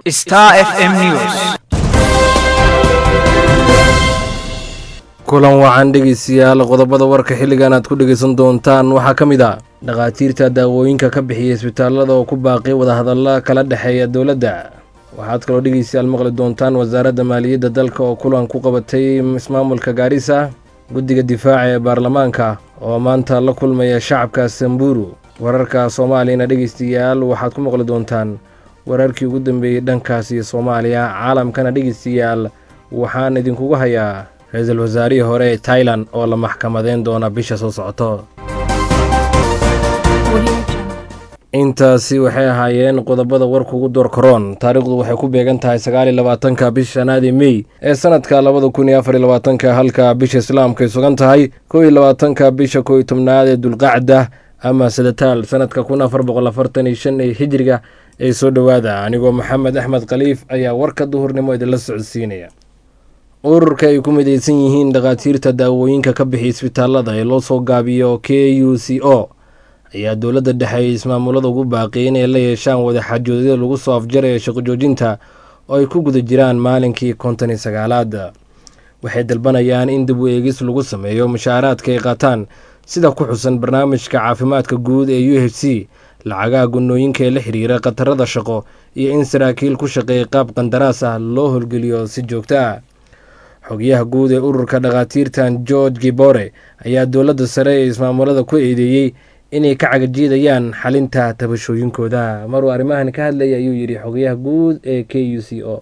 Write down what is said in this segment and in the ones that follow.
Star FM News. kulan wacan dhegeystayaal qodobada warka xilligan aad ku dhegeysan doontaan waxaa ka mid ah dhakhaatiirta daawooyinka ka bixiyay isbitaalada oo ku baaqay wadahadalla kala dhexeeya dowladda waxaad kaloo dhegeystayaal maqli doontaan wasaaradda maaliyadda dalka oo kulan ku qabatay ismaamulka gaarisa guddiga difaaca ee baarlamaanka oo maanta la kulmaya shacabka samburu wararka soomaaliyana dhegeystayaal waxaad ku maqli doontaan wararkii ugu dambeeyey dhankaas iyo soomaaliya caalamkana dhegeystayaal waxaan idinkugu hayaa ra-iisul wasaarihii hore ee tailan oo la maxkamadeyn doona bisha soo socoto intaasi waxay ahaayeen qodobada warka ugu door karoon taariikhdu waxay ku beegan tahay sagaal iyo labaatanka bisha shanaadi mey ee sanadka labada kun iyo afar iyo labaatanka halka bisha islaamka ay sugan tahay kow iyo labaatanka bisha kow iyo tobnaad ee dulqacda ama sadataal sanadka kun afar boqol afartan iyo shan ee hijriga ee soo dhowaada anigoo maxamed axmed khaliif ayaa warka duhurnimo idinla socodsiinaya ururka ay ku midaysan yihiin dhakhaatiirta daawooyinka ka bixiya isbitaalada ee loo soo gaabiyo k u c o ayaa dowladda dhexe ay ismaamulada ugu baaqiyay inay la yeeshaan wadaxajoodyada lagu soo afjaraya shaqo joojinta oo ay ku guda jiraan maalinkii konton iyo sagaalaad waxay dalbanayaan in dib u eegis lagu sameeyo mushaaraadka ay qaataan sida ku xusan barnaamijka caafimaadka guud ee u h c lacagaha gunooyinka ee la xiriira khatarada shaqo iyo in saraakiil ku shaqeeya qaab qandaraas ah loo howlgeliyo si joogto ah xogyaha guud ee ururka dhakhaatiirtan george gibore ayaa dowladda sare ee ismaamulada ku eedeeyey inay ka cagajiidayaan xalinta tabashooyinkooda maruu arrimahan ka hadlaya ayuu yidhi xogyaha guud ee k u c o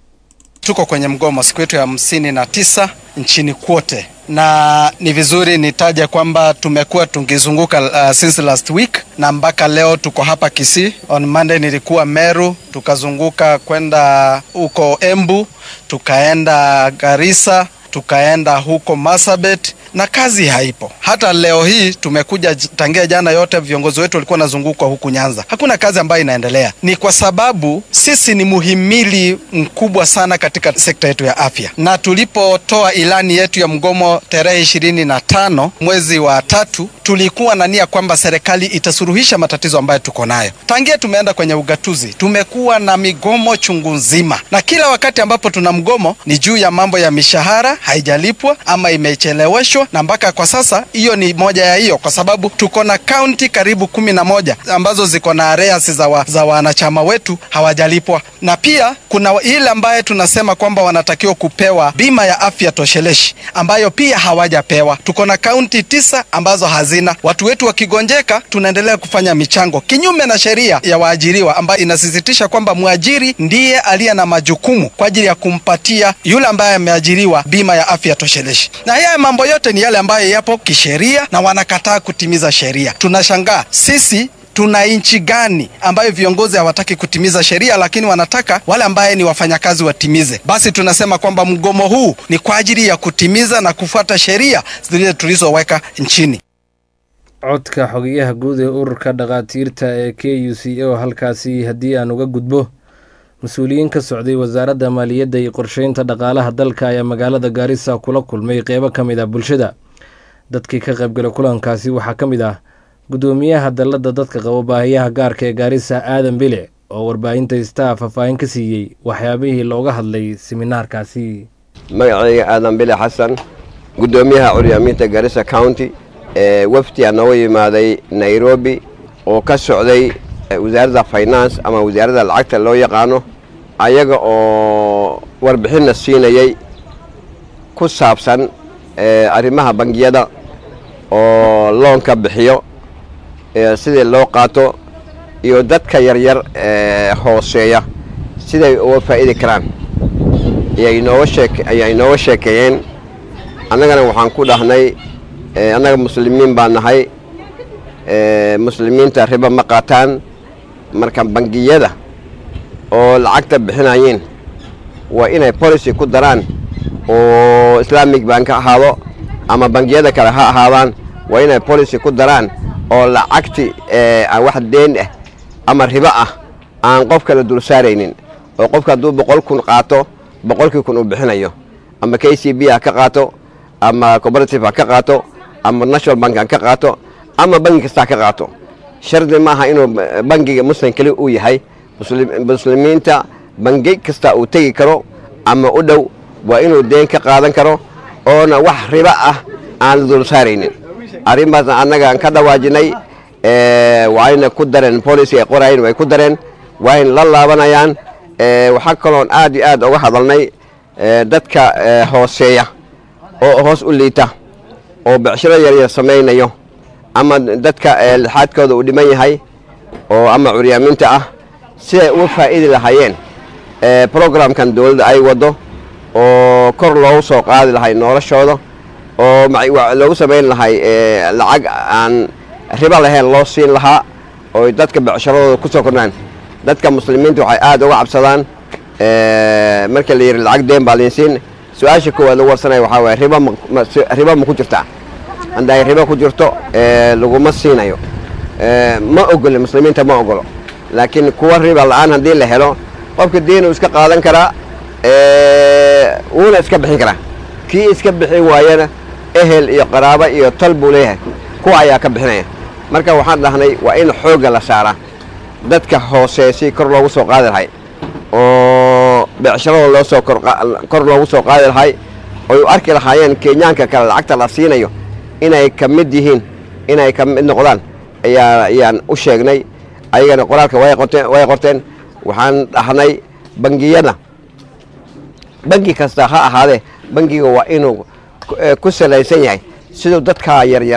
Tuko kwenye mgomo siku yetu ya hamsini na tisa nchini kwote, na ni vizuri nitaje kwamba tumekuwa tukizunguka uh, since last week na mpaka leo tuko hapa Kisii. On Monday nilikuwa Meru, tukazunguka kwenda huko Embu, tukaenda Garissa, tukaenda huko Masabet na kazi haipo. Hata leo hii tumekuja tangia jana, yote viongozi wetu walikuwa wanazungukwa huku Nyanza, hakuna kazi ambayo inaendelea. Ni kwa sababu sisi ni muhimili mkubwa sana katika sekta yetu ya afya, na tulipotoa ilani yetu ya mgomo tarehe ishirini na tano mwezi wa tatu, tulikuwa na nia kwamba serikali itasuluhisha matatizo ambayo tuko nayo. Tangia tumeenda kwenye ugatuzi, tumekuwa na migomo chungu nzima, na kila wakati ambapo tuna mgomo ni juu ya mambo ya mishahara haijalipwa ama imecheleweshwa na mpaka kwa sasa hiyo ni moja ya hiyo, kwa sababu tuko na kaunti karibu kumi na moja ambazo ziko na arrears za, wa, za wanachama wetu hawajalipwa, na pia kuna ile ambaye tunasema kwamba wanatakiwa kupewa bima ya afya tosheleshi ambayo pia hawajapewa. Tuko na kaunti tisa ambazo hazina. Watu wetu wakigonjeka, tunaendelea kufanya michango kinyume na sheria ya waajiriwa ambayo inasisitisha kwamba mwajiri ndiye aliye na majukumu kwa ajili ya kumpatia yule ambaye ameajiriwa bima ya afya tosheleshi, na haya mambo yote ni yale ambayo yapo kisheria na wanakataa kutimiza sheria. Tunashangaa sisi tuna nchi gani ambayo viongozi hawataki kutimiza sheria, lakini wanataka wale ambaye ni wafanyakazi watimize? Basi tunasema kwamba mgomo huu ni kwa ajili ya kutimiza na kufuata sheria zile tulizoweka nchini. codka xogayaha guud ee ururka dhakhaatiirta ee k u c o halkaasi haddii aan uga gudbo mas-uuliyiin ka socday wasaaradda maaliyadda iyo qorsheynta dhaqaalaha dalka ayaa magaalada gaarisa kula kulmay qeybo ka mid ah bulshada dadkii ka qaybgalay kulankaasi waxaa ka mid ah guddoomiyaha dalladda dadka qabo baahiyaha gaarka ee gaarisa aadan bile oo warbaahinta staa faahfaahin ka siiyey waxyaabihii looga hadlay siminaarkaasi magacayga aadan bile xasan guddoomiyaha curyaamiinta gaarisa county ee wafdi aa nooga yimaaday nairobi oo ka socday wasaaradda finance ama wasaaradda lacagta loo yaqaano ayaga oo warbixinna siinayay ku saabsan arrimaha bangiyada oo loonka bixiyo sidii loo qaato iyo dadka yaryar ee hooseeya siday uga faa'idi karaan ayaa inooga sheekeeyeen annagana waxaan ku dhahnay annaga muslimiin baan nahay muslimiinta riba ma qaataan marka bangiyada oo lacagta bixinayeen waa inay policy ku daraan oo islaamic bank ha ahaado ama bangiyada kale ha ahaadaan waa inay policy ku daraan oo lacagti aan wax deen ah ama ribo ah aan qof kale dul saaraynin oo qofka hadduu boqol kun qaato boqolkii kun uu bixinayo ama k c b ha ka qaato ama cooperative ha ka qaato ama national bank ha ka qaato ama bangi kasta ha ka qaato shardi maaha inuu bangiga muslim keli uu yahay muslimiinta bangi kasta uu tegi karo ama u dhow waa inuu deen ka qaadan karo oona wax ribo ah aan la dul saaraynin arrintaasna annagaan ka dhawaajinay waayna ku dareen policy ay qorayen way ku dareen wayna la laabanayaan waxaa kaloon aad iyo aad uga hadalnay dadka hooseeya oo hoos u liita oo becshiro yaryar samaynayo ama dadka lixaadkooda uu dhiman yahay oo ama curyaaminta ah siday uga faa'idi lahaayeen programkan dowladda ay waddo oo kor loogu soo qaadi lahay noloshooda oo loogu samayn lahay lacag aan ribo lahayn loo siin lahaa oo dadka becsharadooda ku soo kordhaan dadka muslimiinta waxay aad uga cabsadaan marka la yidhi lacag deen baa liinsiin su-aasha koowaad lagu warsanaya waxaa waaya ribo ribo ma ku jirtaa hadda ay ribo ku jirto laguma siinayo ma ogolo muslimiinta ma ogolo laakiin kuwa riba la'aan haddii la helo qofka diinuu iska qaadan karaa wuuna iska bixin karaa kii iska bixin waayana ehel iyo qaraabo iyo tal buu leeyahay kuwa ayaa ka bixinaya marka waxaan dhahnay waa in xoogga la saaraa dadka hoose si kor loogu soo qaadi lahay oo becsharada loo soo kor loogu soo qaadi lahay oy u arki lahaayeen kenyaanka kale lacagta la siinayo inay ka mid yihiin inay ka mid noqdaan ayaa ayaan u sheegnay ayagana qoraalka way qorteen way qorteen waxaan dhahnay bangiyada bangi kasta ha ahaadee bangiga waa inuu ku salaysan yahay siduu dadkaa yaryar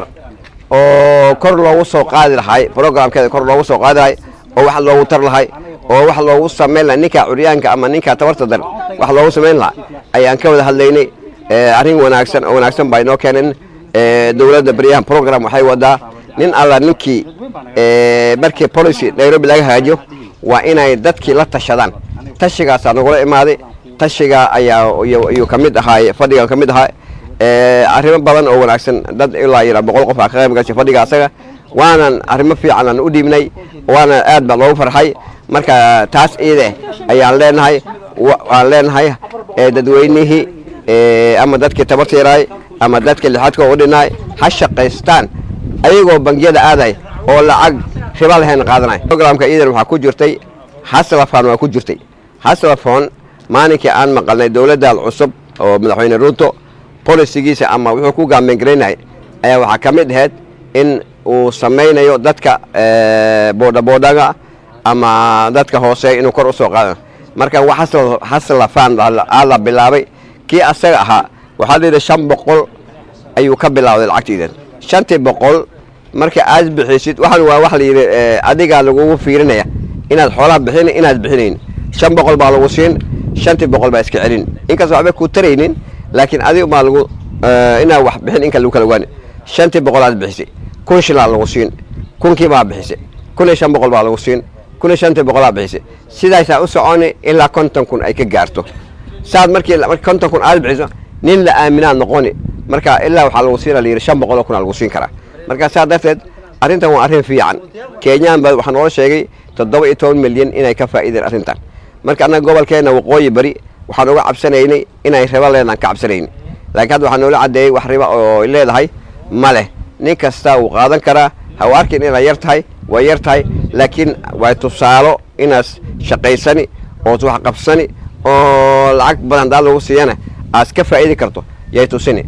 oo kor loogu soo qaadi lahay programkeeda kor loogu soo qaadi lahay oo wax loogu tar lahay oo wax loogu samayn lahay ninkaa curyaanka ama ninkaa tabarta dar wax loogu samayn lahaa ayaan ka wada hadlaynay arrin wanaagsan oo wanaagsan baa inoo keeneen dowladda beryahan program waxay wadaa nin alla ninkii markii policy nairobi laga hagaajiyo waa inay dadkii la tashadaan tashigaasaa nagula imaaday tashiga ayaa ayuu ka mid ahaay fadhiga ka mid ahaa arrimo badan oo wanaagsan dad ilaa yara boqol qof aa ka qayb gashay fadhiga asaga waanan arrimo fiican aan u dhiibnay waana aad baa loogu farxay marka taas iide ayaan leenahay waan leenahay dadweynihii ama dadkii tabarta yaraay ama dadka lixaadka u dhinaay ha shaqaystaan ayagoo bangiyada aaday oo lacag riba lahayn qaadanay programka iidan waxaa ku jirtay haslafon waa ku jirtay haslafon maalinkii aan maqalnay dowladdan cusub oo madaxweyne ruuto bolisigiisa ama wuxuu ku gaambeengaraynayay ayaa waxaa ka mid ahayd in uu samaynayo dadka boodhaboodhaga ama dadka hooseeya inuu kor u soo qaadano marka haslafan aa la bilaabay kii asaga ahaa waxaa layidhi shan boqol ayuu ka bilawday lacagtiidan shantii boqol marka aad bixisid waxaan waa wax layidhi adigaa lagugu fiirinaya inaad xoolaha bixin inaad bixinayn shan boqol baa lagu siin shantii boqol baa iska celin inkasta waxba ku taraynin laakiin adiga baa lagu inaad wax bixin inka lagu kala ogaani shantii boqol aad bixisay kun shilaa lagu siin kunkii baa bixisay kun iyo shan boqol baa lagu siin kun iyo shantii boqolaa bixisay sidaasaa u soconi ilaa konton kun ay ka gaarto saad markii konton kun aad bixiso nin la aaminaad noqoni marka ilaa waxaa lagu siina layidhi shan boqol oo kun aa lagu siin karaa marka saa darteed arrintan waa arrin fiican kenyaan ba waxaa noola sheegay toddoba iyo toban milyan inay ka faa'iideen arrintan marka annaga gobolkeenna waqooyi bari waxaan uga cabsanaynay inay ribo leedaan ka cabsanayni laakiin hadda waxaa noola caddeeyey wax riba oo leedahay ma leh nin kasta wuu qaadan karaa ha u arkin inay yar tahay way yar tahay laakiin way tusaalo inaas shaqaysani ood wax qabsani oo lacag badan haddaa lagu siiyana aad ka faa'idi karto yay tusini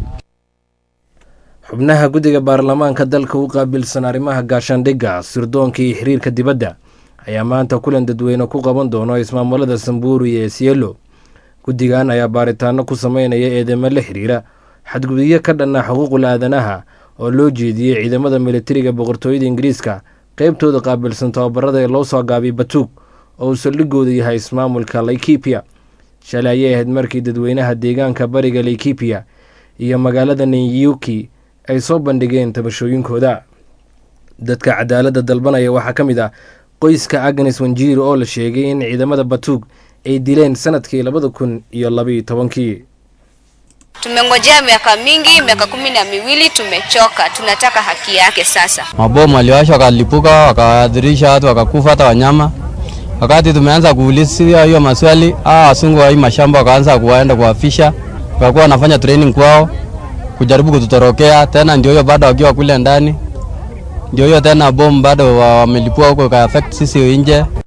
xubnaha guddiga baarlamaanka dalka u qaabilsan arrimaha gaashaandhigga sirdoonka iyo xiriirka dibadda ayaa maanta kulan dadweyne ku qaban doono ismaamulada samburi ee sielo guddigan ayaa baaritaano ku sameynaya eedeymo la xiriira xadgudubyo ka dhanna xuquuqul aadanaha oo loo jeediyey ciidamada militariga boqortooyada ingiriiska qeybtooda qaabilsan tababarada ee loo soo gaabiyay batuug oo uu saldhigooda yahay ismaamulka laikipia shalay ayay ahayd markii dadweynaha deegaanka bariga laikipia iyo magaalada nanyuki ay soo bandhigeen tabashooyinkooda dadka cadaaladda dalbanaya waxaa ka mid ah qoyska agnes wanjiiro oo la sheegay in ciidamada batuug ay dileen sanadkii labada kun iyo labaiyo tobankii Tumengojea miaka mingi, miaka kumi na miwili, tumechoka. Tunataka haki yake sasa. Mabomu waliwasha wakalipuka, wakaadhirisha watu, wakakufa hata wanyama. Wakati tumeanza kuulizia hiyo maswali, hawa wasungu wa hii mashamba wakaanza kuwaenda kuwafisha, wakakuwa wanafanya training kwao kujaribu kututorokea tena. Ndio hiyo bado wakiwa kule ndani, ndio hiyo tena bomu bado wamelipua huko, ka affect sisi nje.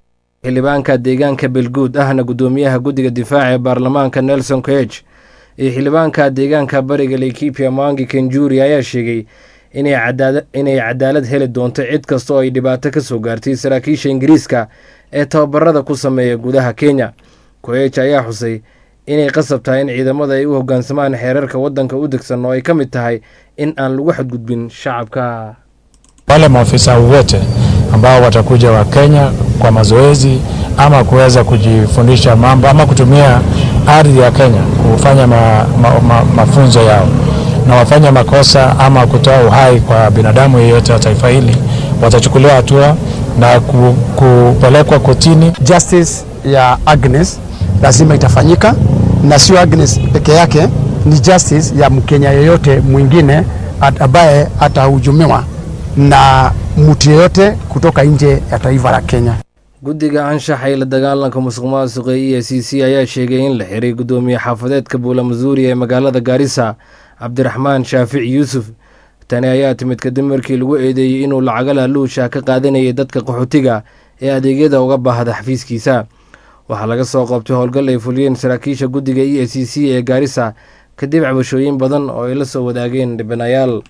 xildhibaanka deegaanka belguud ahna guddoomiyaha guddiga difaaca ee baarlamaanka nelson koeg iyo xildhibaanka deegaanka bariga laikipia mangi kenjuri ayaa sheegay inay cadaalad heli doonto cid kasta oo ay dhibaato ka soo gaartay saraakiisha ingiriiska ee tababarada ku sameeya gudaha kenya koeg ayaa xusay inay qasab tahay in ciidamada ay u hoggaansamaan xeerarka waddanka u degsan oo ay ka mid tahay in aan lagu xadgudbin shacabka wale maafisa wote ambao watakuja wa Kenya kwa mazoezi ama kuweza kujifundisha mambo ama kutumia ardhi ya Kenya kufanya ma, ma, ma, mafunzo yao na wafanya makosa ama kutoa uhai kwa binadamu yeyote wa taifa hili watachukuliwa hatua na ku, kupelekwa kotini. Justice ya Agnes lazima itafanyika, na sio Agnes peke yake, ni justice ya Mkenya yeyote mwingine ambaye atahujumiwa na mtu yeyote kutoka nje ya taifa la Kenya. guddiga anshaxa iyo la dagaalanka musuq maasuqa e a c c ayaa sheegay in la xiray guddoomiye xaafadeedka buula masuuri ee magaalada gaarisa cabdiraxmaan shaafici yuusuf tani ayaa timid kadib markii lagu eedeeyey inuu lacaga laaluusha ka qaadanayay dadka qaxootiga ee adeegyada uga baahda xafiiskiisa waxaa laga soo qoobtay howlgal ay fuliyeen saraakiisha guddiga e a c c ee gaarisa kadib cabashooyin badan oo ay la soo wadaageen dhibanayaal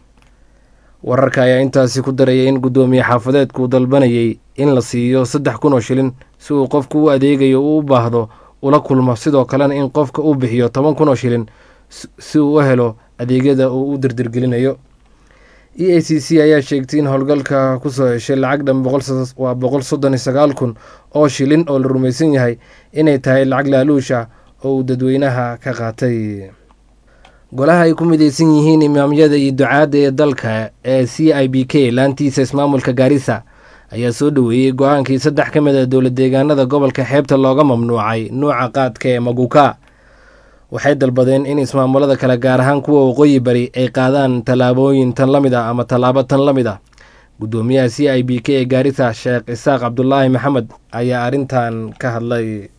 wararka ayaa intaasi ku daraya in guddoomiye xaafadeedku dalbanayay in la siiyo saddex kun oo shilin si uu qofka u adeegayo uu u baahdo ula kulmo sidoo kalena in qofka uu bixiyo toban kun oo shilin si uu u helo adeegyada uu u dirdirgelinayo e a c c ayaa sheegtay in howlgalka kusoo heshay lacag dhan waa boqol soddon iyo sagaal kun oo shilin oo la rumaysan yahay inay tahay lacag laaluusha oo uu dadweynaha ka qaatay golaha ay ku midaysan yihiin imaamyada iyo ducaadda ee dalka ee c i b k laantiisa ismaamulka gaarisa ayaa soo dhoweeyey go-aankii saddex ka mid a dowlad deegaanada gobolka xeebta looga mamnuucay nuuca qaadka ee maguka waxay dalbadeen in ismaamulada kale gaar ahaan kuwa waqooyi bari ay qaadaan tallaabooyin tan la mid ah ama tallaabo tan la mid ah guddoomiyaha c i b k ee gaarisa sheekh isaaq cabdulaahi maxamed ayaa arrintan ka hadlay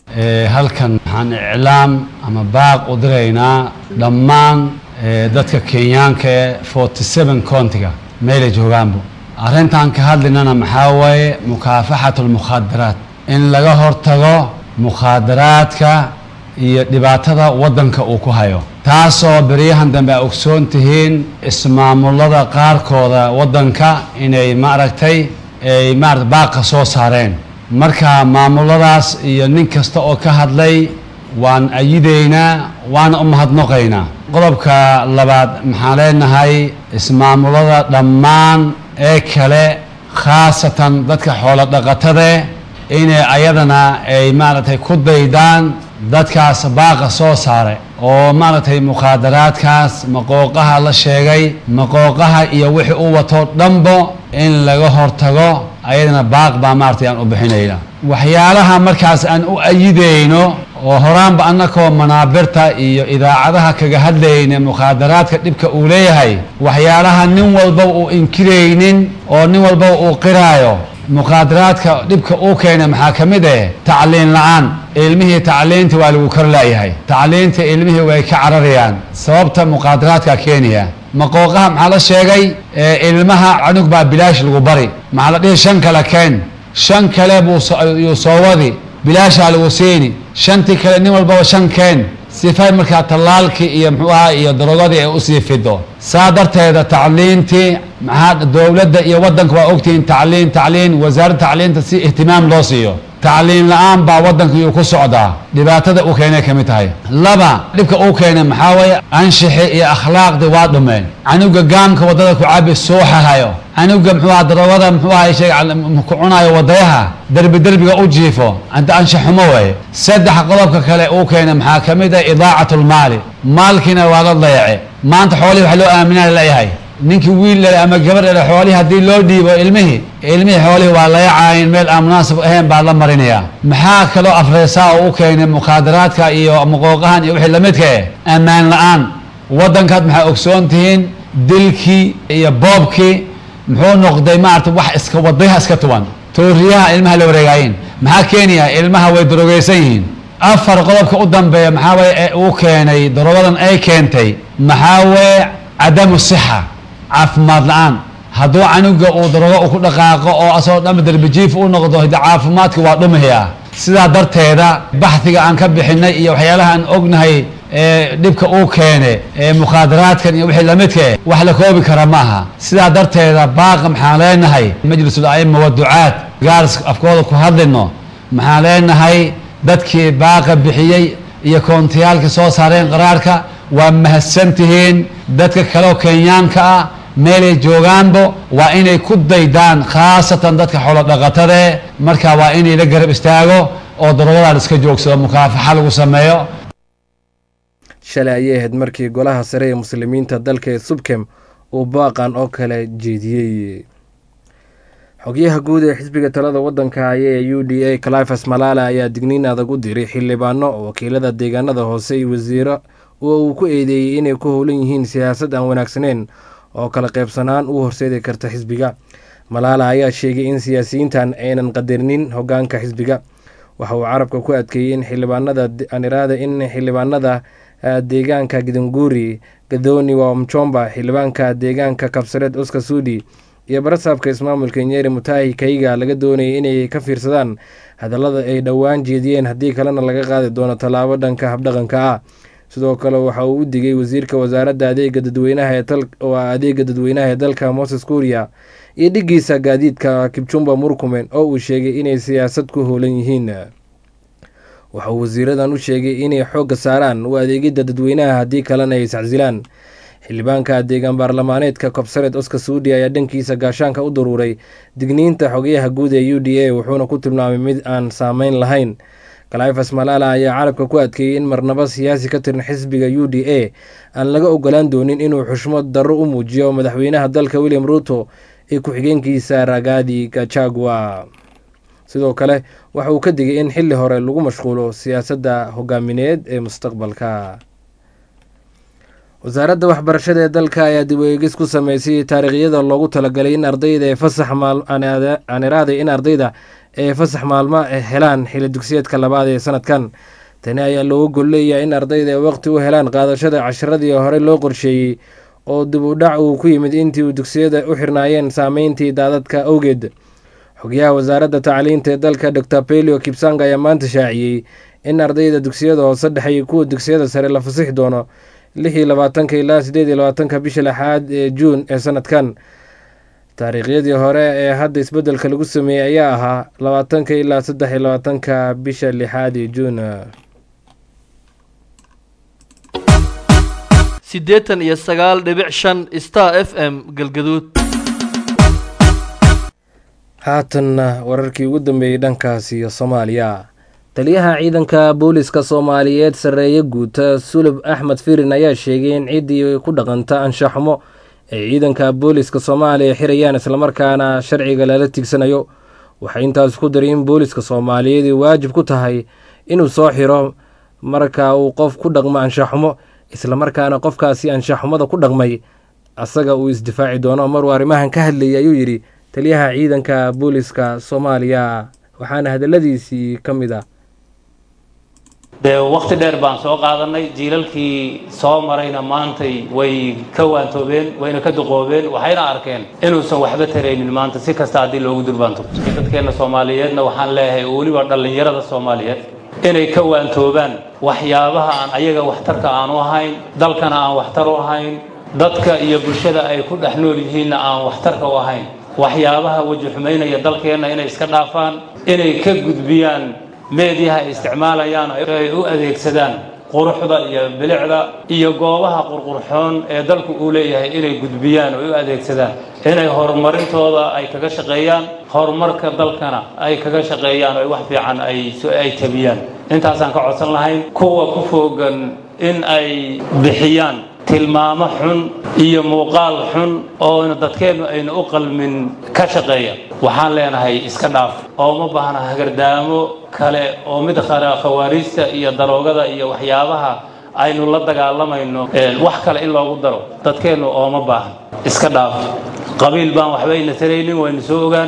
halkan waxaan iclaam ama baaq u diraynaa dhammaan dadka kenyaanka ee forty seven countiga meelay joogaanbu arrintan ka hadlinana maxaa waaye mukaafaxatu lmukhaadaraat in laga hortago mukhaadaraadka iyo dhibaatada waddanka uu ku hayo taasoo beryahan dambe a ogsoon tihiin ismaamulada qaarkooda waddanka inay maaragtay ay maarata baaqa soo saareen marka maamuladaas iyo nin kasta oo ka hadlay waan ayidaynaa waana u mahadnoqaynaa qodobka labaad maxaan leenahay ismaamulada dhammaan ee kale khaasatan dadka xoolo dhaqatade inay ayadana ay maaragtay ku daydaan dadkaas baaqa soo saare oo maaragtay mukhaadaraadkaas maqooqaha la sheegay maqooqaha iyo wixii u wato dhanbo in laga hortago ayadana baaq baa maaragtay aan u bixinayna waxyaalaha markaas aan u ayidayno oo horaanba annakoo manaabirta iyo idaacadaha kaga hadlayna mukhaadaraadka dhibka uu leeyahay waxyaalaha nin walba uu inkiraynin oo nin walba uu qiraayo mukhaadaraadka dhibka uu keena maxaa ka mid eh tacliin la-aan ilmihii tacliinta waa lagu kor laayahay tacliinta ilmihii way ka cararayaan sababta mukhaadaraadka keenaya maqooqaha maxaa la sheegay ilmaha canug baa bilaash lagu bari maxaa la dhihi shan kale keen shan kale buu yuu soo wadi bilaashaa lagu siini shantii kale nin walbaba shan keen sifay markaa tallaalkii iyo muxuu ahaa iyo darogadii ay usii fido saa darteeda tacliintii maxaa dowladda iyo waddanka waa ogtihiin tacliin tacliin wasaaradda tacliinta si ihtimaam loo siiyo tacliin la-aan baa waddanka iyuu ku socdaa dhibaatada uu keenay ka mid tahay laba dhibka uu keenay maxaa waye anshixi iyo akhlaaqdii waa dhumeen canuga gaamka waddada ku cabi suuxahayo canuga muxuu aha darogada muxuu aha shay ku cunayo wadayaha derbi derbiga u jiifo anta anshaxumo waye saddex qodobka kale uu keenay maxaa ka mid ah idaacat lmaali maalkiina waa la dayace maanta xoolihii wax loo aaminaa leeyahay ninkii wiil dhale ama gabar dhale xoolihii haddii loo dhiibo ilmihii ilmihii xoolihii waa layacaayin meel aan munaasib ahayn baa la marinayaa maxaa kaloo afreesaa oo u keenay mukhaadaraadka iyo maqooqahan iyo wixii lamidka eh ammaan la-aan waddankaad maxaa ogsoon tihiin dilkii iyo boobkii muxuu noqday maarata wax iska wadayaha iska tuban tooriyaha ilmaha la wareegaayin maxaa keenaya ilmaha way darogeysan yihiin afar qodobka u dambeeya maxaa waye ee uu keenay darogadan ay keentay maxaa waye cadamu sixa caafimaad la-aan hadduu canuga uu darogo uu ku dhaqaaqo oo asagoo dhanba darbijiif u noqdo hidde caafimaadka waa dhumayaa sidaa darteeda baxdiga aan ka bixinay iyo waxyaalaha aan ognahay ee dhibka uu keene ee mukhaadaraadkan iyo wixii lamidka eh wax la koobi kara ma aha sidaa darteeda baaqa maxaan leenahay majlisul a'ima wa ducaad gaaris afkooda ku hadlino maxaan leenahay dadkii baaqa bixiyey iyo koontiyaalka soo saareen qaraarka waa mahadsantihiin dadka kaleoo kenyaanka ah meelay joogaanbo waa inay ku daydaan khaasatan dadka xoolo dhaqatade marka waa inay la garab istaago oo darogadaa la iska joogsado mukaafaxa lagu sameeyo shalay ayay ahayd markii golaha sare ee muslimiinta dalka ee subkem uu baaqan oo kale jeediyey xogyaha guud ee xisbiga talada waddanka haya ee u d a califas malaala ayaa digniin adag u diray xildhibaano wakiilada deegaanada hoose iyo wasiiro oo uu ku eedeeyey inay ku howlan yihiin siyaasad aan wanaagsaneyn oo kala qaybsanaan u horseedi karta xisbiga malaala ayaa sheegay in siyaasiyiintan aynan qadarinin hogaanka xisbiga waxa uu carabka ku adkeeyey in xildhibaanada aniraada in xildhibaanada deegaanka gidanguri gadooni waa mchomba xildhibaanka deegaanka kabsareed oskar suudi iyo barasaabka ismaamulka nyeri mutahi kayga laga doonayay inay ka fiirsadaan hadallada ay dhowaan jeediyeen haddii kalena laga qaadi doono tallaabo dhanka habdhaqanka ah sidoo kale waxa uu u digay wasiirka wasaaradda adeega dadweynaha ee adeega dadweynaha ee dalka moses kuuriya iyo dhigiisa gaadiidka kibjumba murkumen oo uu sheegay inay siyaasad ku howlan yihiin waxauu wasiiradan u sheegay inay xoogga saaraan u adeegidda dadweynaha haddii kalena ay iscasilaan xildhibaanka deegaan baarlamaaneedka kobsareed oskar suudi ayaa dhankiisa gaashaanka u daruuray digniinta xogayaha guud ee u d a wuxuuna ku tilmaamay mid aan saameyn lahayn kalifas malaala ayaa carabka ku adkeeyey in marnabo siyaasi ka tiran xisbiga u d a aan laga ogolaan doonin inuu xushmad darro u muujiyo madaxweynaha dalka william ruuto iyo ku-xigeenkiisa ragaadi gachagua sidoo kale waxa uu ka digay in xilli hore lagu mashquulo siyaasadda hogaamineed ee mustaqbalka wasaaradda waxbarashada ee dalka ayaa dib u eegis ku sameysay taariikhyada loogu talagalay in ardayda ee fasax aaniraaday in ardayda ee fasax maalmo helaan xili dugsiyeedka labaad ee sanadkan tani ayaa looga gol leeyahay in ardayda ay waqti u helaan qaadashada casharadii hore loo qorsheeyey oo dib u dhac uu ku yimid intii uu dugsiyada u xirnaayeen saameyntii daadadka awgeed xogyaha wasaaradda tacliinta ee dalka dor pelio kipsang ayaa maanta shaaciyey in ardayda dugsiyada hoose dhexe iyo kuwa dugsiyada sare la fasixi doono lix iyo labaatanka ilaa sideed iyo labaatanka bisha lixaad ee juun ee sanadkan taariikhyadii hore ee hadda isbeddelka lagu sameeyey ayaa ahaa labaatanka ilaa saddex iyo labaatanka bisha lixaad ee juun siddeetan iyo sagaal dhibic shan star f m galgaduud haatanna wararkii ugu dambeeyey dhankaas iyo soomaaliya taliyaha ciidanka booliska soomaaliyeed sarreeye guuta sulub axmed firin ayaa sheegay in ciddii ku dhaqanta anshaxumo ay ciidanka booliska soomaaliya xirayaan islamarkaana sharciga lala tigsanayo waxay intaas ku daray in booliska soomaaliyeed waajib ku tahay inuu soo xiro marka uu qof ku dhaqmo anshaxumo islamarkaana qofkaasi anshaxumada ku dhaqmay asaga uu isdifaaci doono maruu arrimahan ka hadlayay ayuu yidhi taliyaha ciidanka booliska soomaaliya waxaana hadaladiisii ka mid ah dee wakhti dheer baan soo qaadanay jiilalkii soo marayna maantay way ka waantoobeen wayna ka duqoobeen waxayna arkeen inuusan waxba taraynin maanta si kasta haddii loogu durbaanto dadkeenna soomaaliyeedna waxaan leeyahay weliba dhallinyarada soomaaliyeed inay ka waantoobaan waxyaabaha aan ayaga waxtarka aanu ahayn dalkana aan waxtar u ahayn dadka iyo bulshada ay ku dhex nool yihiinna aan waxtarka u ahayn waxyaabaha weji xumaynaya dalkeenna inay iska dhaafaan inay ka gudbiyaan meediyaha ay isticmaalayaan ay u adeegsadaan quruxda iyo bilicda iyo goobaha qurqurxoon ee dalku uu leeyahay inay gudbiyaan oo u adeegsadaan inay horumarintooda ay kaga shaqeeyaan horumarka dalkana ay kaga shaqeeyaan oo wax fiican ay ay tabiyaan intaasaan ka codsan lahayn kuwa ku foogan in ay bixiyaan tilmaamo xun iyo muuqaal xun oo dadkeennu aynu u qalmin ka shaqeeya waxaan leenahay iska dhaaf oo ma baahna hagardaamo kale oo mid khawaariista iyo daroogada iyo waxyaabaha aynu la dagaalamayno wax kale in loogu daro dadkeennu ooma baahan iska dhaaf qabiil baan waxba ina taraynin waynu soo ogaanay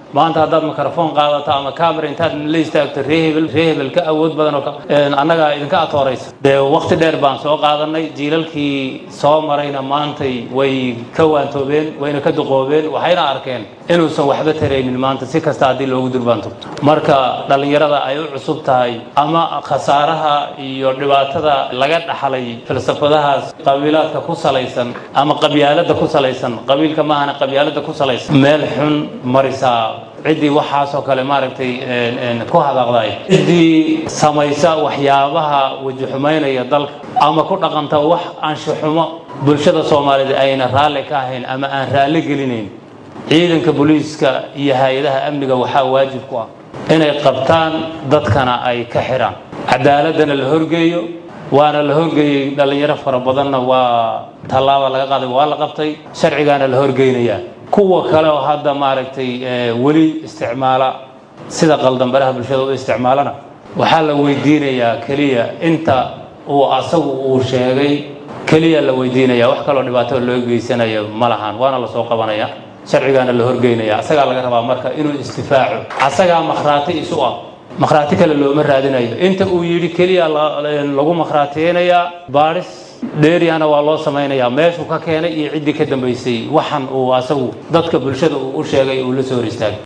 maanta haddaad mikrofon qaadato ama camera intaad la istaagto ree hebel ree hebel ka awood badan oo annaga idinka atooraysa dee waqti dheer baan soo qaadanay jiilalkii soo marayna maantay way ka waantoobeen wayna ka duqoobeen waxayna arkeen inuusan waxba taraynin maanta si kasta haddii loogu durbaanto marka dhallinyarada ay u cusub tahay ama khasaaraha iyo dhibaatada laga dhaxlay falsafadahaas qabiilaadka ku salaysan ama qabyaalada ku salaysan qabiilka maahana qabyaalada ku salaysan meel xun marisaa ciddii waxaasoo kale maaragtay ku hadaaqday ciddii samaysa waxyaabaha wajixumaynaya dalka ama ku dhaqanta wax anshaxumo bulshada soomaaliyeed ayna raalli ka ahayn ama aan raalli gelinayn ciidanka booliiska iyo hay-adaha amniga waxaa waajib ku ah inay qabtaan dadkana ay ka xidhaan cadaaladana la horgeeyo waana la horgeeyey dhallinyaro fara badanna waa tallaaba laga qaaday waa la qabtay sharcigaana la horgeynayaa kuwa kale oo hadda maaragtay weli isticmaala sida qaldambaraha bulshada u isticmaalana waxaa la weydiinayaa keliya inta uu asagu uu sheegay keliya la weydiinaya wax kaloo dhibaato loo geysanayo ma lahan waana lasoo qabanaya sharcigaana la horgeynaya asagaa laga rabaa marka inuu istifaaco asagaa makhraati isu ah makhraati kale looma raadinayo inta uu yidhi keliya lagu makhraatiyeynayaa baadhis dheeriyana waa loo samaynayaa meeshuu ka keenay iyo ciddii ka dambaysay waxan uu asagu dadka bulshada uu u sheegay uu la soo hor istaagay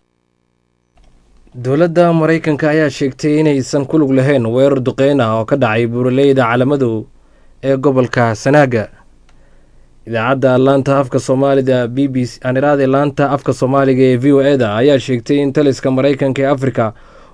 dowladda maraykanka ayaa sheegtay inaysan ku lug lahayn weerar duqeyn ah oo ka dhacay buuraleyda calaamadow ee gobolka sanaaga idaacadda laanta afka soomaalida b b c aaniraade laanta afka soomaaliga ee v o e da ayaa sheegtay in taliska maraykanka ee afrika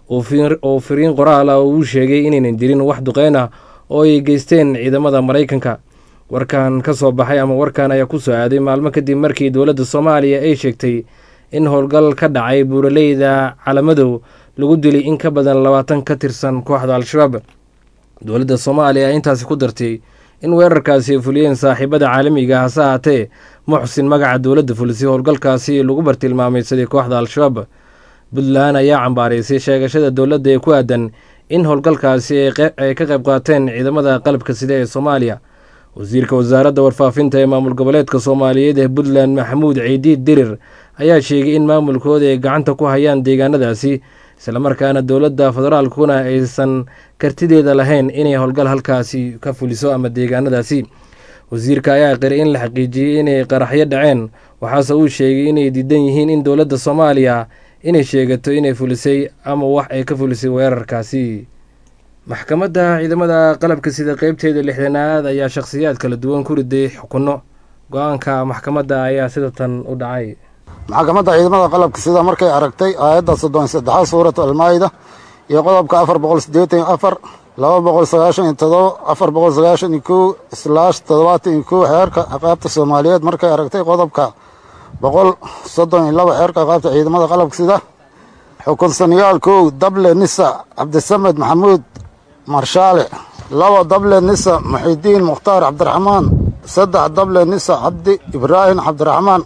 uu firiin qoraal ah uu sheegay inaynan jirin wax duqeyn ah oo ay geysteen ciidamada maraykanka warkan ka soo baxay ama warkan ayaa ku soo aaday maalmo kadib markii dowladda soomaaliya ay sheegtay in howlgal ka dhacay buuraleyda calamadow lagu dilay in ka badan labaatan ka tirsan kooxda al-shabaab dowladda soomaaliya ayaa intaasi ku dartay in weerarkaasi ay fuliyeen saaxiibada caalamiga hase ahaatee muxsin magaca dowladda fulisay howlgalkaasi lagu bartilmaamaysaday kooxda al-shabaab puntland ayaa cambaaraysay sheegashada dowladda ee ku aadan in howlgalkaasi ay ka qayb qaateen ciidamada qalabka sida ee soomaaliya wasiirka wasaaradda warfaafinta ee maamul goboleedka soomaaliyeed ee puntland maxamuud ciidiid dirir ayaa sheegay in maamulkooda ay gacanta ku hayaan deegaanadaasi islamarkaana dowladda federaalkuna aysan kartideeda lahayn inay howlgal halkaasi ka fuliso ama deegaanadaasi wasiirka ayaa qiray in la xaqiijiyey inay qaraxyo dhaceen waxaase uu sheegay inay diidan yihiin in dowladda soomaaliya inay sheegato inay fulisay ama wax ay ka fulisay weerarkaasi maxkamadda ciidamada qalabka sida qeybteeda lixdanaad ayaa shakhsiyaad kala duwan ku riday xukunno go-aanka maxkamadda ayaa sida tan u dhacay maxkamadda ciidamada qalabka sida markay aragtay aayadda soddon saddexaad suuratu almaayida iyo qodobka afar boqol siddeetan iyo afar laba boqol sagaashan iyo todoba afar boqol sagaashan iyo kow islaash toddobaatan iyo kow xeerka ciqaabta soomaaliyeed markay aragtay qodobka boqol soddon iyo laba xeerka ciqaabta ciidamada qalabka sida xukunsanayaal kow dable nisa cabdisamed maxamuud marshaale laba dable nisa muxidiin mukhtaar cabdiraxmaan saddex dable nisa cabdi ibraahim cabdiraxmaan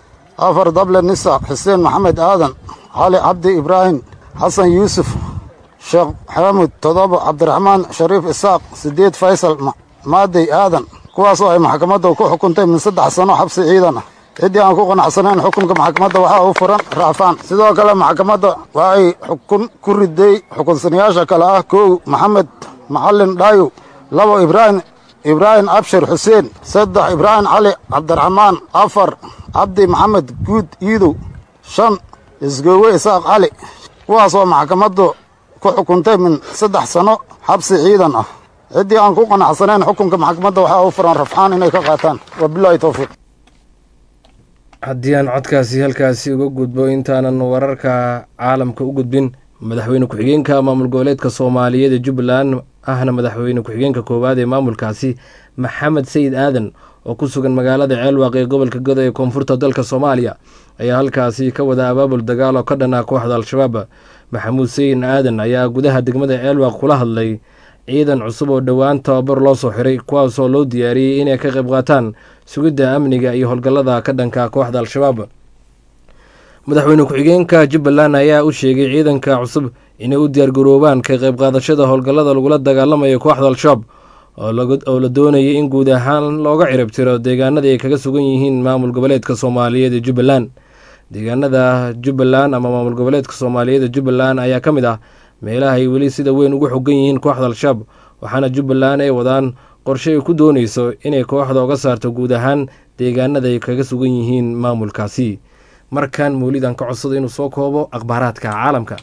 afar dable nisa xuseen maxamed aadan cali cabdi ibraahim xasan yuusuf sheekh xaamud todoba cabdiraxmaan shariif isaaq siddeed faysal maadey aadan kuwaasoo ay maxkamadda ku xukuntay min saddex sano xabsi ciidan ah ciddii aan ku qanacsanayn xukunka maxkamadda waxaa u furan raacfaan sidoo kale maxkamadda waxay xukun ku riday xukunsanayaasha kale ah kow maxamed macalin dhaayow labo ibraahim ibraahim abshir xuseen saddex ibraahim cali cabdiraxmaan afar cabdi maxamed guud iidow shan isgoowe isaaq cali kuwaasoo maxkamaddu ku xukuntay min saddex sano xabsi ciidan ah ciddii aan ku qanacsanayn xukunka maxkamadda waxaa u furan rafxaan inay ka qaataan wabilaahi towfiiq haddii aan codkaasi halkaasi uga gudbo intaanan wararka caalamka u gudbin madaxweyne ku-xigeenka maamul goboleedka soomaaliyeed ee jubbaland ahna madaxweyne ku-xigeenka koowaad ee maamulkaasi maxamed sayid aadan oo ku sugan magaalada ceelwaaq ee gobolka godo ee koonfurta dalka soomaaliya ayaa halkaasi ka wada abaabul dagaal oo ka dhan ah kooxda al-shabaab maxamuud sayid aadan ayaa gudaha degmada ceelwaaq kula hadlay ciidan cusub oo dhowaan tababar loo soo xiray kuwaasoo loo diyaariyey inay ka qayb qaataan sugidda amniga iyo howlgallada ka dhanka kooxda al-shabaab madaxweyne ku-xigeenka jubbaland ayaa u sheegay ciidanka cusub inay u diyaargaroobaan ka qayb qaadashada howlgallada lagula dagaalamayo kooxda al-shabaab oo la doonayay in guud ahaan looga cirib tiro deegaanadii ay kaga sugan yihiin maamul goboleedka soomaaliyeed ee jubbaland deegaanada jubbaland ama maamul goboleedka soomaaliyeed jubbaland ayaa ka mid ah meelaha ay weli sida weyn ugu xogan yihiin kooxda al-shabaab waxaana jubbaland ay wadaan qorshe ay ku dooneyso inay kooxda uga saarto guud ahaan deegaanada ay kaga sugan yihiin maamulkaasi markan mawlidan ka codsado inuu soo koobo akhbaaraadka caalamka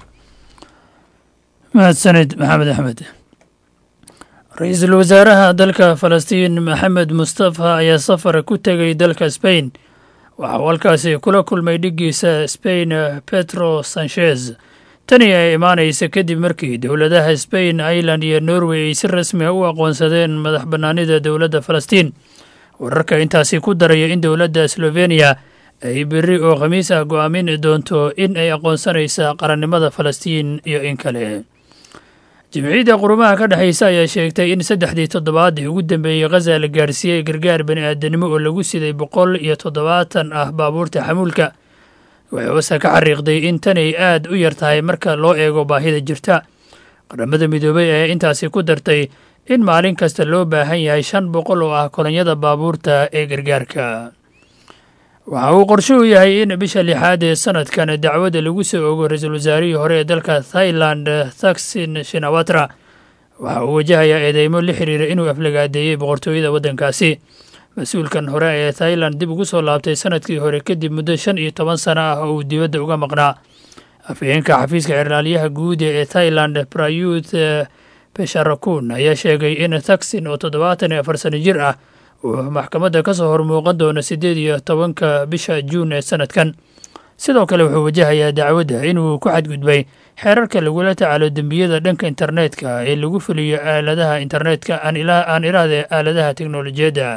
mahadsanid maxamed axmed ra-iisul wasaaraha dalka falastiin maxamed mustafa ayaa safar ku tegay dalka sbain waxa uu halkaasi kula kulmay dhiggiisa sbain petro sanchez tani ay imaanaysa kadib markii dowladaha sbain ireland iyo norway ay si rasmi a u aqoonsadeen madax bannaanida dowladda falastiin wararka intaasi ku daraya in dowladda sloveniya ay berri oo khamiis ah go'aamin doonto in ay aqoonsanaysa qarannimada falastiin iyo in kale jimciyadda qurumaha ka dhexaysa ayaa sheegtay in saddexdii toddobaadii ugu dambeeyey khaza la gaarsiiyey gargaar bani aadanimo oo lagu siday boqol iyo toddobaatan ah baabuurta xamuulka waxay wasa ka xariiqday in tanay aad u yar tahay marka loo eego baahida jirta qaramada midoobey ayaa intaasi ku dartay in maalin kasta loo baahan yahay shan boqol oo ah kolonyada baabuurta ee gargaarka waxa uu qorshe u yahay in bisha lixaad ee sanadkan dacwadda lagu soo ogo ra-iisul wasaarihii hore ee dalka thailand thaksin shinawatra waxa uu wajahayaa eedeymo la xiriira inuu aflagaadeeyey boqortooyada waddankaasi mas-uulkan hore ee thailand dib ugu soo laabtay sanadkii hore kadib muddo shan iyo toban sano ah oo uu dibadda uga maqnaa afhayeenka xafiiska cirlaalyaha guud ee thailand prayuth besharakun ayaa sheegay in thaksin oo toddobaatan iyo afar sano jir ah uu maxkamadda ka soo hormuuqan doono siddeed iyo tobanka bisha juun ee sanadkan sidoo kale wuxuu wajahayaa dacwadda inuu ku xadgudbay xeerarka lagula tacaalo dembiyada dhanka internetka ee lagu fuliyo aaladaha internetka aan iraahde aaladaha teknolojiyadda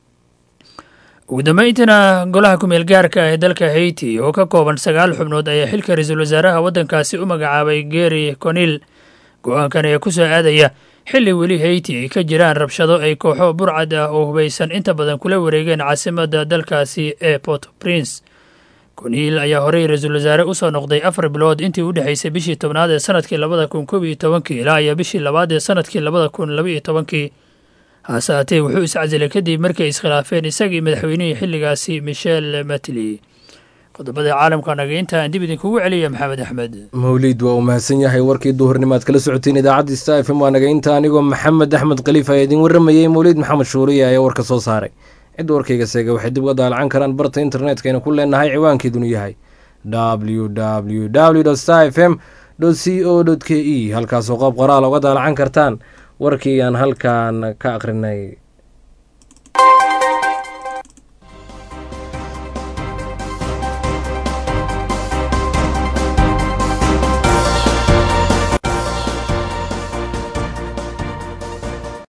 ugu dambeyntiina golaha kumeel gaarka ah ee dalka haiti oo ka kooban sagaal xubnood ayaa xilka ra-iisul wasaaraha waddankaasi u magacaabay geri conil go-aankan ayaa ku soo aadaya xilli weli hayti ay ka jiraan rabshado ay kooxo burcad ah oo hubaysan inta badan kula wareegeen caasimadda dalkaasi ee port prince koniil ayaa horey ra-iisul wasaare u soo noqday afar bilood intii u dhexaysay bishii tobnaad ee sanadkii labada kun koob iyo tobankii ilaa iyo bishii labaad ee sanadkii labada kun laba iyo tobankii hase haatee wuxuu iscasilay kadib markay iskhilaafeen isagii madaxweynihii xilligaasi michel matli qodobada caalamka naga inta aan dib idinkugu celiya maxamed axmed mawliid waa uu mahadsan yahay warkii duhurnimaad kala socoteen idaacadda sta f m waa naga inta anigoo maxamed axmed khaliif ayaa idin warramayey mawliid maxamed shuuriya ayaa warka soo saaray cidda warkayga seega waxay dib uga daalacan karaan barta internetka aynu ku leenahay ciwaankeedunu yahay w w w star f m c o k e halkaasoo qoob qoraal uga daalacan kartaan warkii aan halkan ka akhrinay